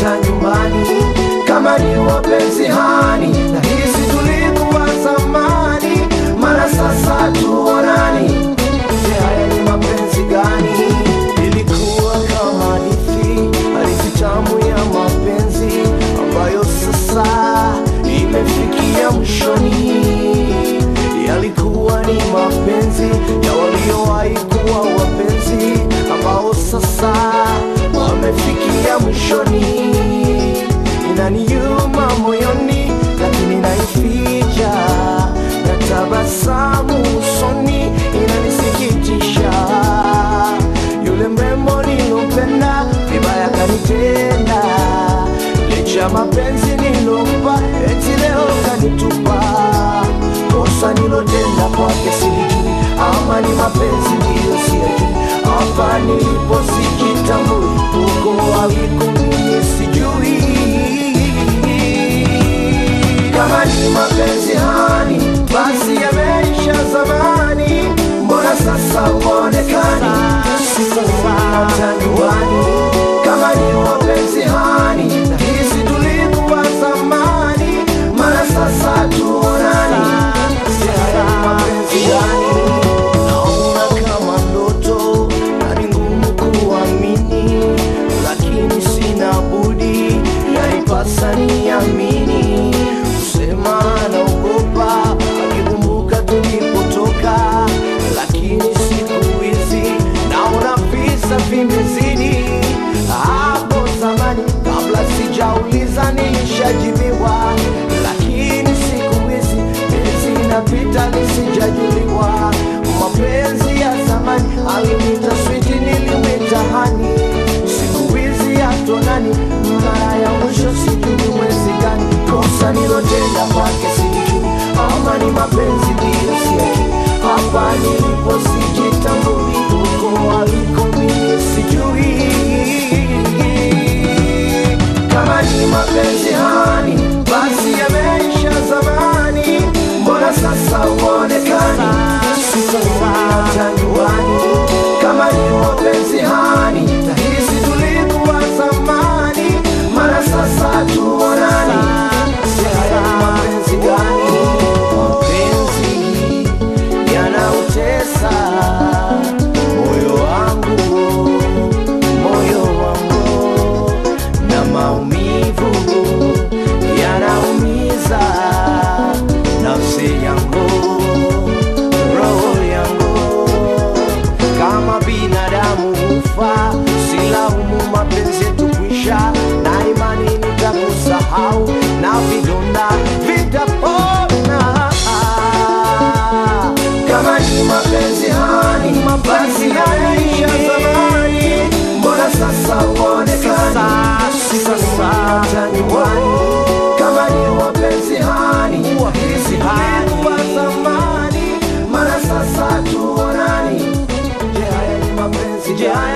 hata nyumbani kama ni wapenzi hani na hisi tulikuwa zamani mara sasa tuonani Je, haya ni mapenzi gani ilikuwa kama hadithi hadithi tamu ya mapenzi ambayo sasa imefikia mwishoni yalikuwa ni mapenzi ya waliowahi kuwa wapenzi ambao sasa wamefikia mwishoni inaniuma moyoni lakini naificha na tabasamu usoni inanisikitisha yule mrembo nilompenda vibaya kanitenda licha mapenzi nilompa eti leo kanitupa kosa nilotenda kwake silijui ama ni mapenzi ndiyo siyajui hapa nilipo sijitambui huko aliko mimi sijui kama ni mapenzi hani basi yameisha zamani mbona sasa uonekani sasa nyumbani kama ni mapenzi hani na hizi tulikuwa zamani mara sasa tuonani Si haya ni mapenzi gani naona kama ndoto na ni ngumu kuamini lakini sina budi yanipasa niamini kusema anaogopa akikumbuka tulipotoka lakini siku hizi naona visa vimezidi hapo zamani kabla sijauliza nishajibiwa lakini siku hizi miezi inapita nisijajuliwa mapenzi ya zamani alimita switi nilimwita hani siku hizi hatonani mara ya mwisho sijui mwezi gani kosa nilotenda kwake sijui ama ni mapenzi ndiyo siaki hapa nilipo sijitambui huko aliko mimi sijui kama ni mapenzi hani basi yameisha zamani mbona sasa uonekani sasa hata nyumbani kama ni mapenzi hani na hizi tulikuwa zamani mara sasa tuonani Je, haya ni mapenzi gani mapenzi yanautesa moyo wangu moyo wangu na maumivu yanaumiza nafsi yangu roho yangu kama binadamu hufa silaumu mapenzi tukwisha na imani nitakusahau na vidonda vitapona kama ni mapenzi hani mapenzi yanaisha zamani mbona sasa uonekani sasa hata nyumbani kama ni mapenzi hani hizi tulikuwa zamani mara sasa tuonani je haya ni mapenzi je haya